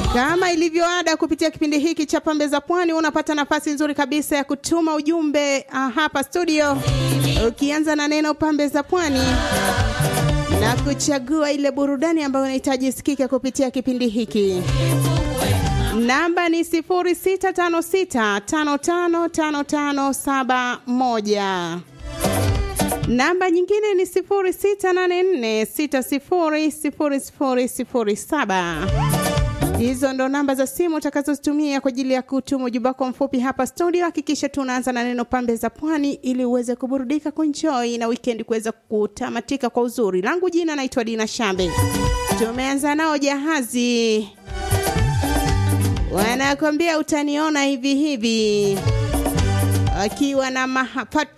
Kama ilivyoada kupitia kipindi hiki cha Pambe za Pwani, unapata nafasi nzuri kabisa ya kutuma ujumbe uh, hapa studio, ukianza na neno Pambe za Pwani na kuchagua ile burudani ambayo unahitaji isikike kupitia kipindi hiki. Namba ni 0656555571. Namba nyingine ni 0684600007. Hizo ndo namba za simu utakazozitumia kwa ajili ya kutuma ujumbe wako mfupi hapa studio. Hakikisha tunaanza na neno pambe za pwani ili uweze kuburudika, kuenjoy na weekend kuweza kutamatika kwa uzuri. Langu jina naitwa Dina Shambe. Tumeanza nao jahazi, wanakwambia utaniona hivi hivi, wakiwa na mahapato